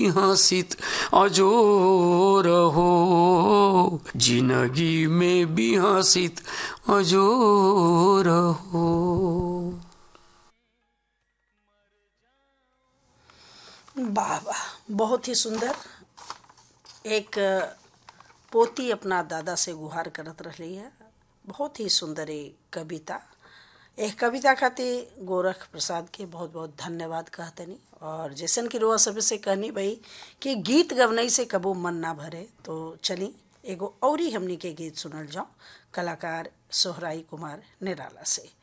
हंसित अजोर हो जिंदगी में भी हंसित अजोर हो वाह वाह बहुत ही सुंदर एक पोती अपना दादा से गुहार करत रही है बहुत ही सुंदर एक कविता एक कविता खातिर गोरख प्रसाद के बहुत बहुत धन्यवाद कहतनी और जैसन की रोआ सब से कहनी भाई कि गीत गवनई से कबो मन ना भरे तो चली एगो औरी हमनी के गीत सुनल जाओ कलाकार सोहराई कुमार निराला से